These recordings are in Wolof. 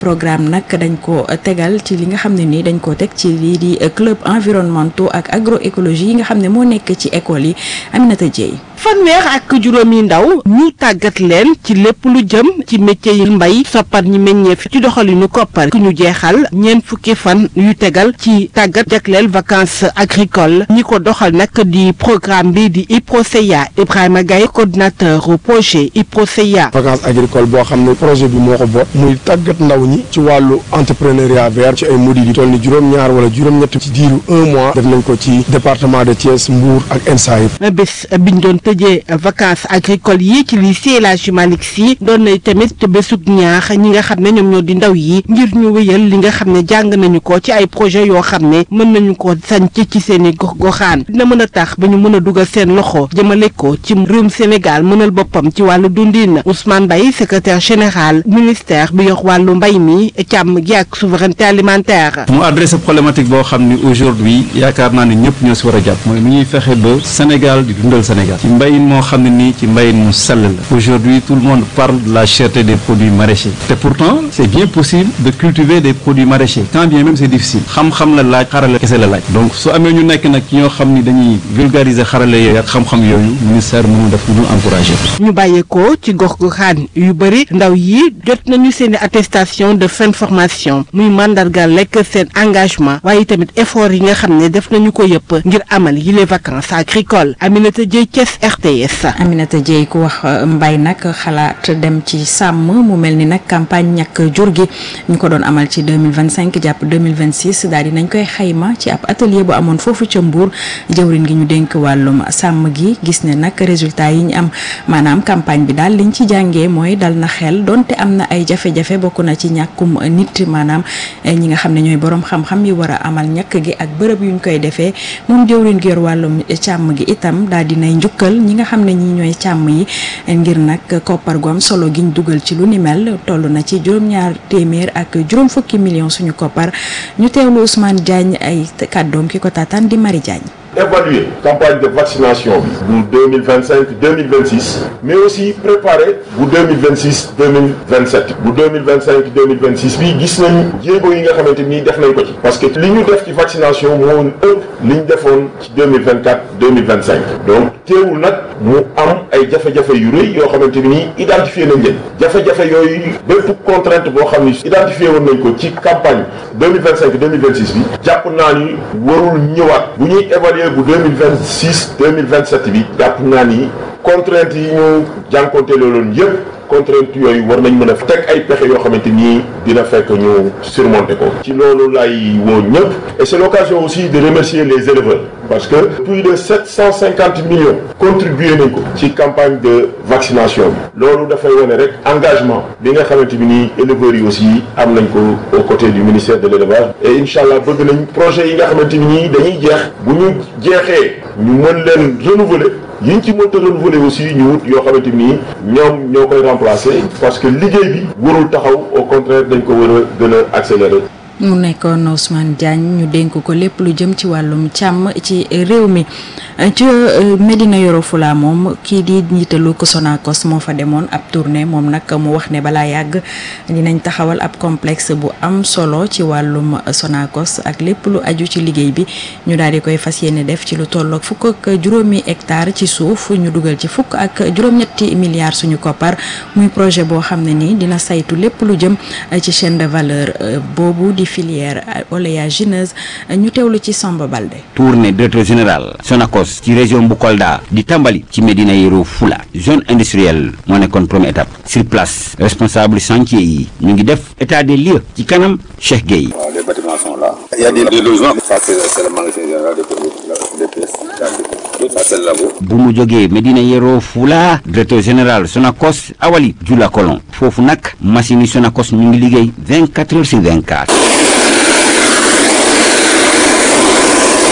programme nag dañ ko tegal ci li nga xam ne nii dañ ko teg ci lii di club environnementaux ak agroécologie yi nga xam ne moo nekk ci école yi Aminata Dieye fanweer ak juróomi ndaw ñu tàggat leen ci lépp lu jëm ci métier yi mbay soppar ñi meññeef ci doxalinu koppar ku ñu jeexal ñeent fukki fan yu tegal ci tàggat jagleel vacances agricoles ñi ko doxal nag di programme bi di IPROSEA Ibrahima Gaye coordinateur au projet IPROSEA vacances agricoles boo xam ne projet bi moo ko boot muy tàggat ndaw ñi ci wàllu entrepreneuriat vert ci ay modules yi toll ni juróom-ñaar wala juróom-ñett ci diiru un mois def nañ ko ci département de Thiès Mbour ak ENSA yëpp bés biñ doon tëjee vacances agricoles yi ci lycée El Hadji Malick Sy doon na tamit bésug ñaax ñi nga xam ne ñoom ñoo di ndaw yi ngir ñu wéyal li nga xam ne jàng nañu ko ci ay projet yoo xam ne mën nañu ko sanc ci seen i gox goxaan dina mën a tax ba ñu mën a dugal seen loxo jëmale ko ci réewum Sénégal mënal boppam ci wàllu dundin Ousmane Mbaye secrétaire général ministère bi yor wàllu mbay mi càmm gi ak souveraineté alimentaire. mu adressé problématique boo xam ni aujourd'hui yaakaar naa ne ñëpp ñoo si war a jàpp mooy nu ñuy fexe ba Sénégal di dundal Sénégal ci mbayin moo xam ne nii ci mbayin mu sell la aujourd'hui tout le monde parle de la cherté des produits maraîchers te pourtant c'est bien possible de cultiver des produits maraîchers quand bien même c'est difficile xam-xam la laaj xarale kese la laaj donc su amee ñu nekk nag ñoo xam ni dañuy vulgariser xarale yooyu ak xam-xam yooyu ministère mënu def lu encourager ñu bàyyeekoo ci gox goxaan yu bëri ndaw yi jot nañu seen attestation de fin de formation muy mandargal lekk seen engagement waaye tamit effort yi nga xam ne def nañu ko yëpp ngir amal yi les vacances agricoles Aminata Dieye Thiès RTS. Aminata Dieye ku wax mbay nag xalaat dem ci sàmm mu mel ni nag campagne ñàkk jur gi ñu ko doon amal ci deux mille vingt cinq jàpp deux mille vingt six daal di nañ koy xayma ci ab atelier bu amoon foofu ca Mbour jëwriñ gi ñu dénk wàllum sàmm gi gis ne nag résultat yi ñu am maanaam campagne bi daal liñ ci jàngee mooy dal na xel donte am na ay jafe-jafe bokk na ci ñàkkum nit maanaam ñi nga xam ne ñooy borom xam-xam yi war a amal ñàkk gi ak bërëb yuñ koy defee moom jëwriñ gi yor wàllum càmm gi itam daal di nay njukkal ñi nga xam ne ñi ñooy càmm yi ngir nag koppar gu am solo giñ dugal ci lu ni mel toll na ci juróom-ñaar téeméer ak juróom fukki millions suñu koppar ñu teewlu Ousmane Diagne ay kàddoom ki ko taataan di Marie Diagne. évaluer campagne de vaccination bi bu deux mille vingt cinq deux mille vingt six mais aussi préparer bu deux mille vingt six deux mille vingt sept bu deux mille vingt cinq deux mille vingt six bii gis nañu jéego yi nga xamante ni def nañ ko ci parce que li ñu def ci vaccination moo ëpp li ñu defoon ci deux mille vingt quatre deux mille vingt cinq donc teewul nag mu am ay jafe-jafe yu rëy yoo xamante ni identifié nañ leen jafe-jafe yooyu bépp contrainte boo xam ni identifié woon nañ ko ci campagne deux mille vingt cinq deux mille vingt six bi jàpp naa ni warul ñëwaat bu ñuy évaluer bu deux mille vingt six deux mille vingt sept bi jàpp naa ni contrainte yi ñu jànkonte looloon yëpp contrainte yooyu war nañ mën a teg ay pexe yoo xamante ni dina fekk ñu surmonter ko ci loolu lay woo ñëpp et c'est l'occasion aussi de remercier les éleveurs parce que plus de sept cent cinquante millions contribué nañ ko ci campagne de vaccination bi loolu dafay wane rek engagement bi nga xamante bi nii éleveurs yi aussi am nañ ko aux côtés du ministère de l'élevage et incha allah bëgg nañ projet yi nga xamante ni nii dañuy jeex bu ñu jeexee ñu mën leen renouveler yi ñu ci mënta renouveler aussi ñu wut yoo xamante ni ñoom ñoo koy remplacer parce que liggéey bi warul taxaw au contraire dañ ko war a gën a accélérer. mu nekkoon Ousmane Diagne ñu dénk ko lépp lu jëm ci wàllum càmm ci réew mi ci Medina Yoro Fula moom kii di njiitalu ko Sonacos moo fa demoon ab tournée moom nag mu wax ne balaa yàgg dinañ taxawal ab complexe bu am solo ci wàllum Sonacos ak lépp lu aju ci liggéey bi ñu daal di koy fas yéene def ci lu tolloog fukk ak juróomi hectare ci suuf ñu dugal ci fukk ak juróom-ñetti milliards suñu koppar muy projet boo xam ne nii dina saytu lépp lu jëm ci chaîne de valeur boobu di filière oléagineuse ñu teewlu ci Samba Balde. tournée directeur général Sonacos ci région bu Kolda di tàmbali ci Médina Yoro Fula zone industrielle moo nekkoon première étape sur place responsable chantier yi ñu ngi def état des lieux ci kanam Cheikh Gueye. waaw les bâtiments sont là. il y a des, des logements. ça c'est c'est le magasin général des produits des pièces. ça c'est le labo. bu mu jógee Médina Yoro Fula directeur général Sonacos Awali Jula Kolon foofu nag machine yi Sonacos ñu ngi liggéey 24 heures sur 24.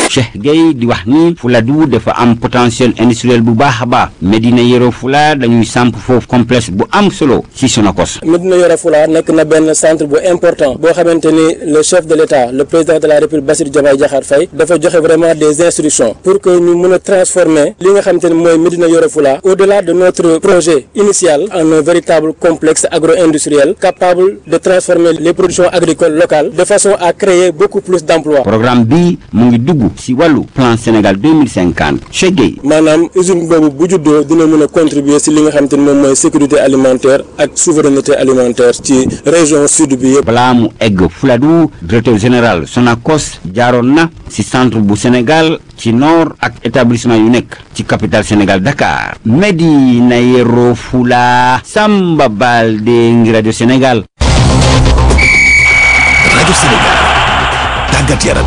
Cheikh Gueye di wax ni Fuladu dafa am potentiel industriel bu baax a baax Médina Yoro Fula dañuy samp foofu complexe bu am solo ci Sonacos Médina Yoro Fula nekk na benn centre bu important boo xamante ni le chef de l'État le président de la République Bassirou Diomaye Diakhar Faye dafa joxe vraiment des instructions pour que ñu mën a transformer li nga xamante ni mooy Médina Yoro Fula au-delà de notre projet initial en un véritable complexe agro-industriel capable de transformer les productions agricoles locales de façon à créer beaucoup plus d'emplois. programme bi mu ngi dugg ci wàllu plan Sénégal 2050 Cheikh Gueye maanaam usine boobu bu juddoo dina mën a contribuer ci li nga xamante ni moom mooy sécurité alimentaire ak souveraineté alimentaire ci région sud bi yëpp. balaa mu egg Fuladu directeur général Sonacos jaaroon na ci centre bu Sénégal ci nord ak établissement yu nekk ci capitale Sénégal Dakar Médina Yoro Fula Samba Baldé ngi rajo Sénégal rajo Sénégal tàggat yaram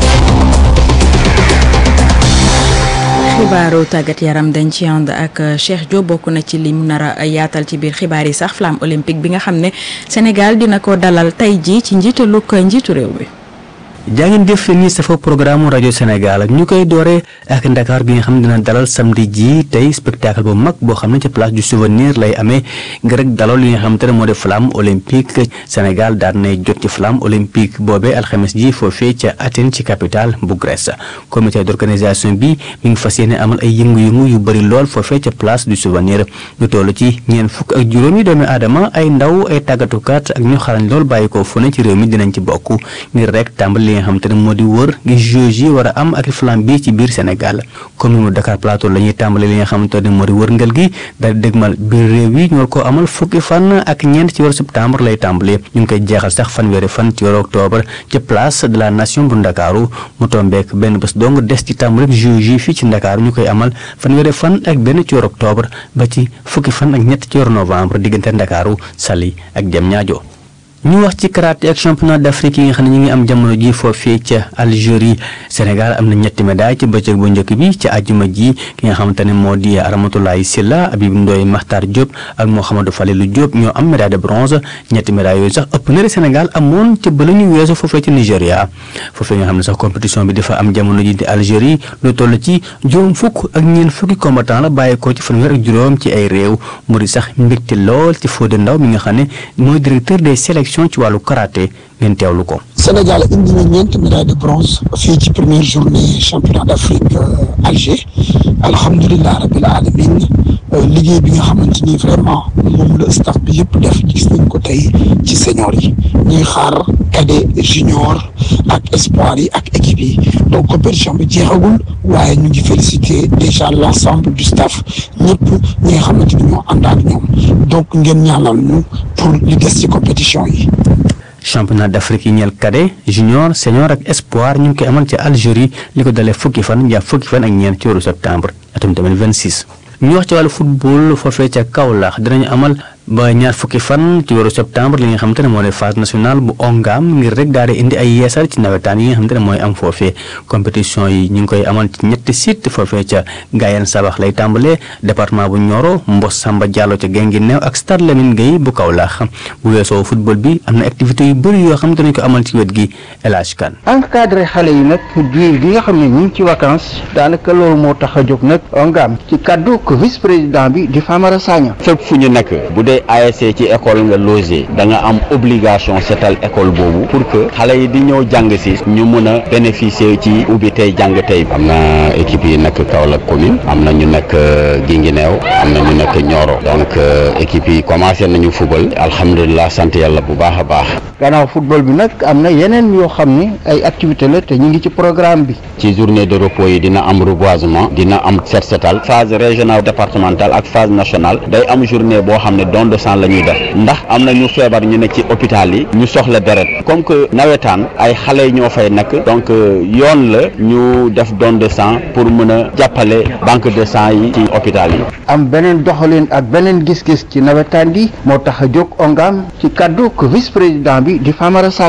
xibaaru tàggat yaram dañ ci ànd ak Cheikh Diop bokk na ci li mu nar a yaatal ci biir xibaar yi sax flamme olympique bi nga xam ne Sénégal dina ko dalal tey jii ci njiitalug njiitu réew mi. jaa ngeen jëf ni safa programme rajo Sénégal ñu koy dooree ak Ndakaar gi nga xam ne dina dalal samedi ji tey spectacle bu mag boo xam ne ca place du souvenir lay amee ngir rek dalal li nga xamante ne moo di flamme olympique Sénégal daan nay jot ci flamme olympique boobee alxames ji foofee ca Athènes ci capitale bu Grèce comité d'organisation bi mi ngi fas yéene amal ay yëngu-yëngu yu bëri lool foofee ca place du souvenir ñu toll ci ñeent fukk ak juróomi doomi aadama ay ndaw ay tàggatukat ak ñu xarañ lool bàyyi ko fu ne ci réew mi dinañ ci bokk ngir rek tàmbali li nga xamante ne moo di wër gi jeux yi war a am ak flamme bi ci biir Sénégal commune Dakar Plateau la ñuy tàmbali li nga xamante ne moo di wërngal gi daal di dégmal biir réew yi ñu war koo amal fukki fan ak ñeent ci weeru septembre lay tàmbali ñu ngi koy jeexal sax fanweeri fan ci weeru octobre ci place de la nation bu Ndakaaru mu tombeek benn bés dong des ci tàmbali jeux yi fii ci Ndakaaru ñu koy amal fanweeri fan ak benn ci weeru octobre ba ci fukki fan ak ñett ci weeru novembre diggante Ndakaaru Saly ak Diamniadio ñu wax ci karaté ak championnat d'Afrique yi nga xam ne ñu ngi am jamono ji foofee ca Algérie Sénégal am na ñetti médaille ci bëccëg bu njëkk bi ci àjjuma ji ki nga xamante ne moo di Ramatoulaye Silla Habib Ndoye Makhtar Diop ak Mouhamadou Falilou Diop ñoo am médaille de bronze ñetti médaille yooyu sax ëpp na Sénégal amoon ca ba la ñu weesu foofee ci Nigéria foofee nga xam ne sax compétition bi dafa am jamono ji di Algérie lu toll ci juróom fukk ak ñeent fukki combattant la bàyyeekoo ci fanweer ak juróom ci ay réew mu di sax mbégte lool ci Fodé Ndaw mi nga xam ne mooy directeur des sélections ci wàllu karaté ngeen teewlu ko. Sénégal indi na ñeenti médaille de bronze fii ci première journée championnat d'Afrique Alger alhamdulilah rabbil alamin liggéey bi nga xamante ni vraiment moom la staff bi yëpp def gis nañ ko tey ci senior yi ñuy xaar cadet junior ak espoir yi ak équipe yi donc compétition bi jeexagul waaye ñu ngi féliciter déjà l'ensemble du staff ñëpp ñi nga xamante ni ñoo ànd ak ñoom donc ngeen ñaanal ñu pour li des ci compétition yi. championnat d'Afrique yi ñeel cadet junior senior ak espoir ñu ngi koy amal ci Algérie li ko dalee fukki fan jàpp fukki fan ak ñeent ci weeru septembre atum 2026 ñu wax ci wàllu football foofee ca Kaolack dinañu amal ba ñaar fukki fan ci weeru septembre li nga xamante ne moo di phase nationale bu ongam ngir rek daal di indi ay yeesal ci nawetaan yi nga xamante ne mooy am foofee compétition yi ñu ngi koy amal ci ñetti site foofee ca Gayen Sabax lay tàmbalee département bu Nioro Mbos Samba Diallo ca Guinguinéo ak Stade Lamine Gueye bu Kaolack bu weesoo football bi am na activité yu bëri yoo xamante nañ ko amal ci wet gi El Hadj Kane encadré xale yi nag diir gi nga xam ne ñu ngi ci vacances daanaka loolu moo tax a jóg nag ongam ci kaddu ko vice président bi di Famara Sagna fépp fu ñu nekk bu dee ASC ci école nga logé da nga am obligation setal école boobu pour que xale yi di ñëw jàng si ñu mën a bénéficier ci ubbi tey jàng tey am na équipe yi nekk Kaolack commune am na ñu nekk Guinguinéo am na ñu nekk Nioro donc équipe yi commencé nañu football alhamdulilah sant yàlla bu baax a baax gannaaw football bi nag am na yeneen yoo xam ne ay activité la te ñu ngi ci programme bi ci journée de repos yi dina am reboisement dina am set setal phase régionale départementale ak phase nationale day am journée boo xam ne don de sang la ñuy def ndax am na ñu feebar ñu nekk ci hôpital yi ñu soxla deret comme que nawetaan ay xale ñoo fay nekk donc yoon la ñu def don de sang pour mën a jàppale banque de sang yi ci hôpital yi am beneen doxalin ak beneen gis-gis ci nawetaan bi moo tax a jóg ongam ci kaddu ko vice président bi di Famara Sagna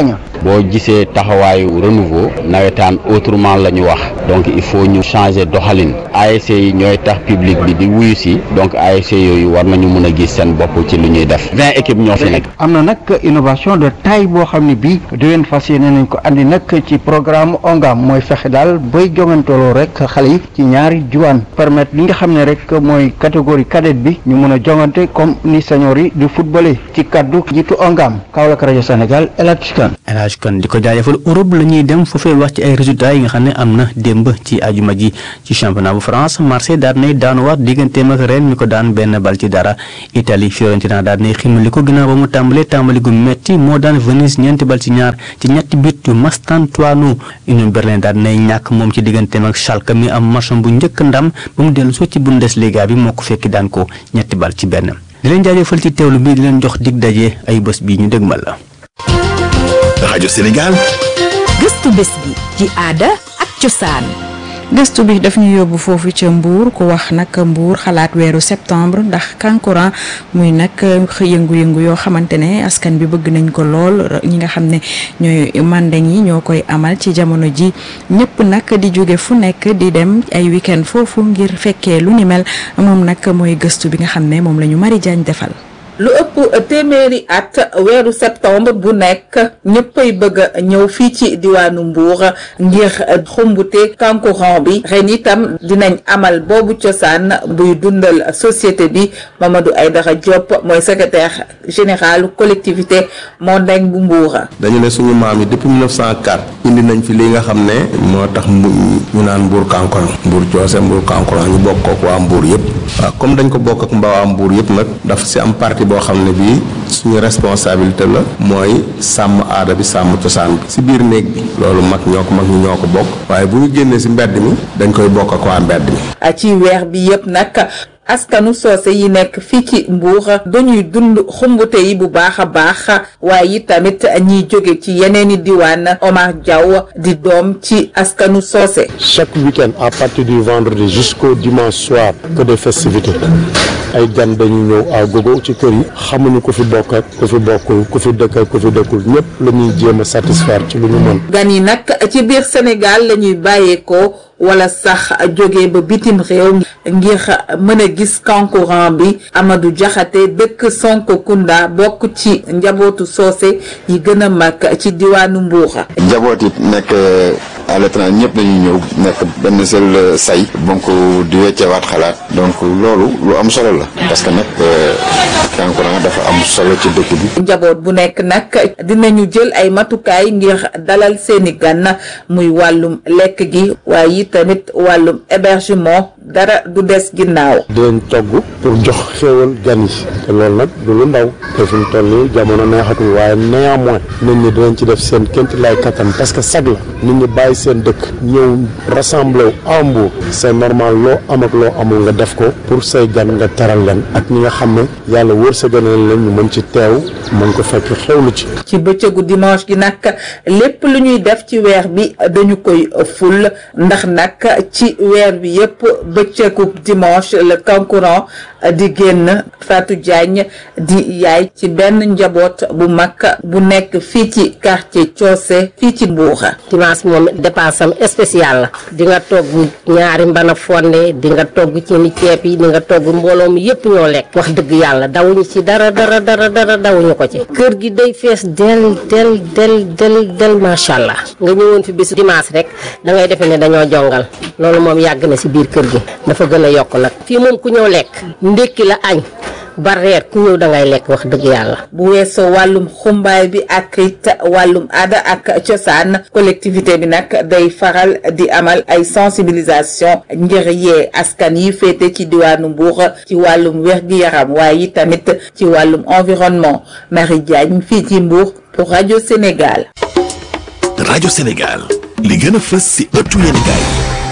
boo gisee taxawaayu renouveau nawetaan autrement la ñu wax donc il faut ñu changer doxalin ASC yi ñooy tax public bi di wuyu si donc ASC yooyu war nañu mën a gis seen bopp ci lu ñuy def vingt équipes ñoo fi nekk. am na nag innovation de taille boo xam ne bii déwén fas yéene nañ ko andi nag ci programme ONGAM mooy fexe daal bay jongantooloo rek xale yi ci ñaari diwaan permettre li nga xam ne rek mooy catégorie cadette bi ñu mën a jongante comme ni senior yi di footballé ci kaddu jiitu ONGAM Kaolack rajo Sénégal El Hadj Kane El Hadj Kane di ko jaajëfal Europe la ñuy dem foofee wax ci ay résultats yi nga xam ne am na démb ci ajuma ji ci championnat bu France Marseille daal nay daanuwaat digganteem ak Rennes mi ko daan benn bal ci dara Italie Fiorentina daal nay ximali ko ginnaaw ba mu tàmbalee tàmbali gu metti moo daan Venise ñeenti bal ci ñaar ci ñetti but yu Mastantuono Union Berlin daal nay ñàkk moom ci digganteem ak Schalke mi am match bu njëkk ndam ba mu dellu soo ci Bundesliga bi moo ko fekki daan ko ñetti bal ci benn di leen jaajëfal ci teewlu bi di leen jox dig daje ay bés bii ñu dëgmal la. rajo Sénégal. gëstu bés bi ci aada ak cosaan. gëstu bi daf ñu yóbbu foofu ca Mbour ku wax nag Mbour xalaat weeru septembre ndax kankuran muy nag yëngu-yëngu yoo xamante ne askan bi bëgg nañ ko lool ñi nga xam ne ñooy mandeng yi ñoo koy amal ci jamono ji ñëpp nag di jóge fu nekk di dem ay week-end foofu ngir fekkee lu ni mel moom nag mooy gëstu bi nga xam ne moom la ñu Mari Jaañ defal lu ëpp téeméeri at weeru septembre bu nekk ñëppay bëgg a ñëw fii ci diwaanu Mbour ngir xumbute kankuran bi ren itam dinañ amal boobu cosaan buy dundal société bi Mamadou Aydara Diop mooy secrétaire général collectivité mondagne bu Mbour. dañu ne suñu maam yi depuis 1904 indi nañ fi li nga xam ne moo tax ñu naan Mbour kankuran Mbour coose Mbour kankuran ñu bokk ak waa Mbour yëpp waaw comme dañ ko bokk ak mbaa waa Mbour yëpp nag dafa si am parti boo xam ne bii suñu responsabilité la mooy sàmm aada bi sàmm cosaan bi si biir néeg bi loolu mag ñoo ko mag ñi ñoo ko bokk waaye bu ñu génnee si mbedd mi dañ koy bokk ak waa mbedd mi. ci weer bi yëpp nag askanu soose yi nekk fii ci Mbour dañuy dund xumbute yi bu baax a baax waaye tamit ñiy jóge ci yeneeni diwaan Omar Diaw di doom ci askanu soose. chaque week-end à partir du vendredi jusqu'au dimanche soir que des festivités ay gan dañuy ñëw à gogo ci kër yi xamuñu ku fi bokk ak ku fi bokkul ku fi dëkk ak ku fi dëkkul ñëpp la ñuy jéem a satisfaire ci lu ñu mën. gan yi nag ci biir Sénégal la ñuy bàyyeekoo wala sax jóge ba bitim réew ngir mën a gis kankuran bi Amadou Diakhaté dëkk Sonkokunda bokk ci njabootu soose yi gën a mag ci diwaanu Mbour. njaboot yi nekk à l'étranger ñëpp dañuy ñëw nekk benn seul say donc di weccewaat xalaat donc loolu lu am solo la parce que nag kankuran dafa am solo ci dëkk bi. njaboot bu nekk nag dinañu jël ay matukaay ngir dalal seeni gan muy wàllum lekk gi waaye tamit wàllum hébergement dara du des ginnaaw. dinañ togg pour jox xéewal gan yi te loolu nag du lu ndaw te fi mu toll nii jamono neexatul waaye néanmoins nit ñi dinañ ci def seen kéemti lay kattan parce que sag la nit ñi bàyyi seen dëkk ñëw rassemblé wu à Mbour c'est normal loo am ak loo amul nga def ko pour say gan nga teral leen ak ñi nga xam ne yàlla wërsëgal leen ñu mën ci teew mën ko fekk xewlu ci. ci bëccëgu dimanche gi nag lépp lu ñuy def ci weer bi dañu koy ful ndax nag ci weer bi yépp bëccëgu dimanche le kankuran di génn Fatou Diagne di yaay ci benn njaboot bu mag bu nekk fii ci quartier Coose fii ci Mbour. dimanche moom dépense am spécial la di nga togg ñaari mbana fonde di nga togg ci ni ceeb yi di nga togg mbooloo mi yépp ñoo lekk wax dëgg yàlla dawuñu ci dara dara dara dara dawuñu ko ci kër gi day fees del del del del del macha allah nga ñëwoon fi bisu dimanche rek da ngay defe ne dañoo jongal loolu moom yàgg na si biir kër gi dafa gën a yokk nag fii moom ku ñëw lekk ndékki la añ ba reer ku ñëw da ngay lekk wax dëgg yàlla. bu weesoo wàllum xumbaay bi ak it wàllum aada ak cosaan collectivité bi nag day faral di amal ay sensibilisation ngir yee askan yi féete ci diwaanu Mbour ci wàllum wér-gi-yaram waaye tamit ci wàllum environnement Marie Diagne fii ci Mbour pour rajo Sénégal. rajo Sénégal li gën a fës ci ëttu yéenekaay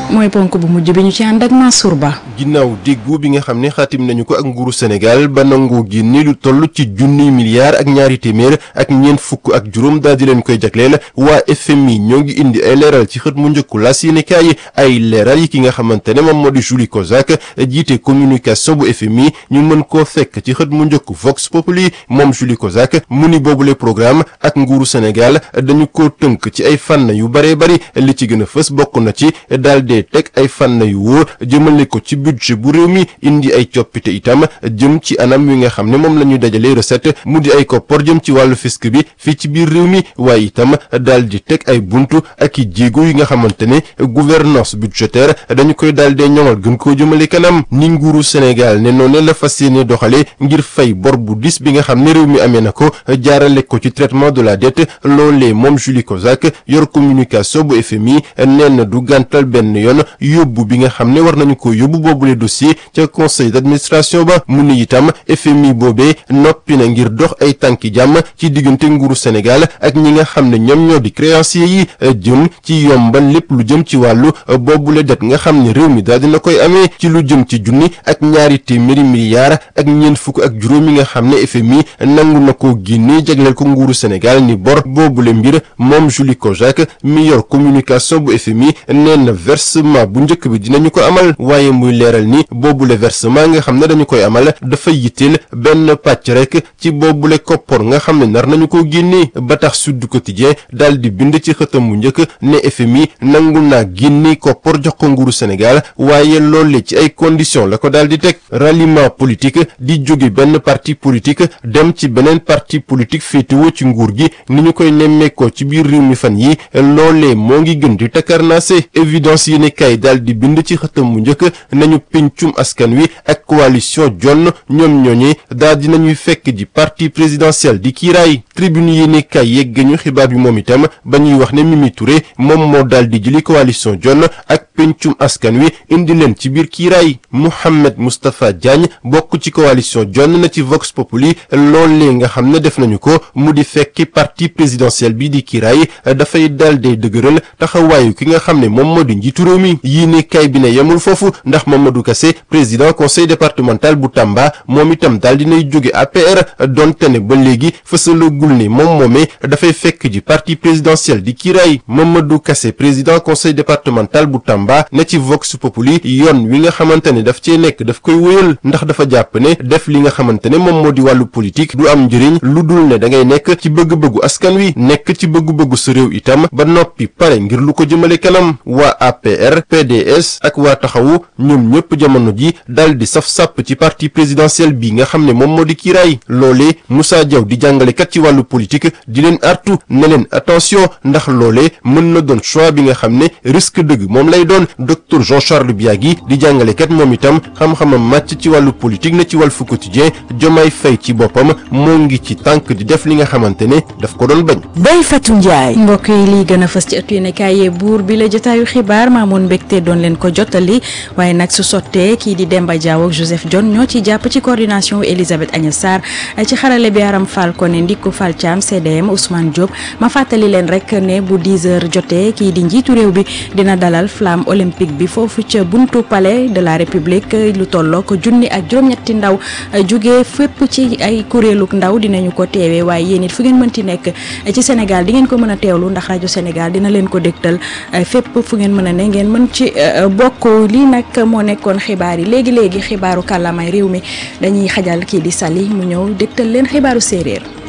mooy ponk bu mujj bi ñu ci ànd ak Mansour Ba. ginnaaw déggoo bi nga xam ne xaatim nañu ko ak nguuru Sénégal ba nangoo génne lu toll ci junniy milliards ak ñaari téeméer ak ñeent fukk ak juróom daal di leen koy jagleel waa FMI ñoo ngi indi ay leeral ci xët mu njëkku la yéenekaay ay leeral yi ki nga xamante ne moom moo di Julie Kozak jiite communication bu FMI ñu mën koo fekk ci xët mu njëkku Vox Populi moom Julie Kozak mu ni boobule programme ak nguuru Sénégal dañu ko tënk ci ay fànn yu baree bari li ci gën a fës bokk na ci daal dee teg ay fànn yu wóor jëmale ko ci budget bu réew mi indi ay coppite itam jëm ci anam wi nga xam ne moom la ñuy dajalee recette mu di ay koppor jëm ci wàllu fisc bi fii ci biir réew mi waaye itam daal di teg ay buntu ak i jéego yi nga xamante ne gouvernance budgétaire dañu koy daal dee ñoŋal gën koo jëmale kanam ni nguuru Sénégal ne noonu la fas yéene doxale ngir fay bor bu dis bi nga xam ne réew mi amee na ko jaarale ko ci traitement de la dette loolee moom Julie Kozak yor communication bu FMI nee na du gàntal benn yoon yóbbu bi nga xam ne war nañu ko yóbbu boobule dossier ca conseil d'administration ba mu ni itam FMI boobee noppi na ngir dox ay tànki jàmm ci diggante nguuru Sénégal ak ñi nga xam ne ñoom ñoo di créanciers yi jëm ci yombal lépp lu jëm ci wàllu boobule det nga xam ne réew mi daal dina koy amee ci lu jëm ci junni ak ñaari téeméeri milliards ak ñeent fukk ak juróom yi nga xam ne FMI nangu na ko génne jagleel ko nguuru Sénégal ni bor boobule mbir moom Julie Kozak mi yor communication bu FMI nee na versement bu njëkk bi dinañu ko amal waaye muy leeral ni boobule versement nga xam ne dañu koy amal dafa yitteel benn pàcc rek ci boobule koppor nga xam ne nar nañu ko génne ba tax Sud Quotidien daal di bind ci xëtam bu njëkk ne FMI nangu naa génne koppor jox ko nguuru Sénégal waaye loole ci ay conditions la ko daal di teg ralliement politique di jóge benn parti politique dem ci beneen parti politique féetewoo ci nguur gi ni ñu koy nemmeekoo ci biir réew mi fan yi loolee moo ngi gën di takarnaase évidence yi ne kay daal di bind ci xëtam bu njëkk nañu pencum askan wi ak coalition jonn ñoom ñooñee daal di nañuy fekk ji parti présidentiel di kiiraay tribune yi ne kay yegg ñu xibaar bi moom itam ba ñuy wax ne Mimi Touré moom moo daal di jëli coalition jonn ak pencum askan wi indi leen ci biir kiiraay Mouhamed Moustapha Diagne bokk ci coalition jonn na ci Vox Populi loolee nga xam ne def nañu ko mu di fekki parti présidentiel bi di kiiraay dafay daal di dëgëral taxawaayu ki nga xam ne moom moo di njiitu réew mi yii ne kay bi ne yemul foofu ndax Mamadou Kassé président conseil départemental bu Tamba moom itam daal dinay jóge APR donte ne ba léegi fësalagul ne moom moomee dafay fekk ji parti présidentiel di kiiraay Mamadou Kassé président conseil départemental bu Tamba ne ci Vox Populi yoon wi nga xamante ne daf cee nekk daf koy wéyal ndax dafa jàpp ne def li nga xamante ne moom moo di wàllu politique du am njëriñ lu dul ne da ngay nekk ci bëgg-bëggu askan wi nekk ci bëgg-bëggu sa réew itam ba noppi pare ngir lu ko jëmale kanam waa APR PDS ak waa taxawu ñoom ñëpp jamono ji dal di saf sàpp ci parti présidentiel bi nga xam ne moom moo di kiiraay loolee Moussa Diaw di jàngalekat ci wàllu politique di leen artu ne leen attention ndax loolee mën na doon choix bi nga xam ne risque dëgg moom lay doon docteur Jean Charles Biagui di jàngalekat moom itam xam-xamam màcc ci wàllu politique na ci Walf Quotidien Diomaye Faye ci boppam moo ngi ci tànk di def li nga xamante ne daf ko doon bañ. Ndeye Fatou Ndiaye. mbokk yi lii gën a fës ci ëttu yéenekaay yi buur bi la jotaayu xibaar maamoon mbégte doon leen ko jottali waaye nag su sottee kii di Demba Diaw ak Joseph John ñoo ci jàpp ci coordination Elisabeth Agnès Sarr ci xarale bi Aram Fall Koné Ndikko Fall Thiam CDM Ousmane Diop ma fàttali leen rek ne bu 10 heures jotee kii di njiitu réew bi dina dalal flamme olympique bi foofu ca buntu palais de la république lu tolloo ko junni ak juróom-ñetti ndaw jóge fépp ci ay kuréeluk ndaw dinañu ko teewee waaye yéen it fu ngeen mënti nekk ci Sénégal di ngeen ko mën a teewlu ndax rajo Sénégal dina leen ko dégtal fépp fu ngeen mën a ne ngeen mën ci bokk lii nag moo nekkoon xibaar yi léegi léegi xibaaru kàllaamay réew mi dañuy xajal kii di Sali mu ñëw dégtal leen xibaaru séeréer.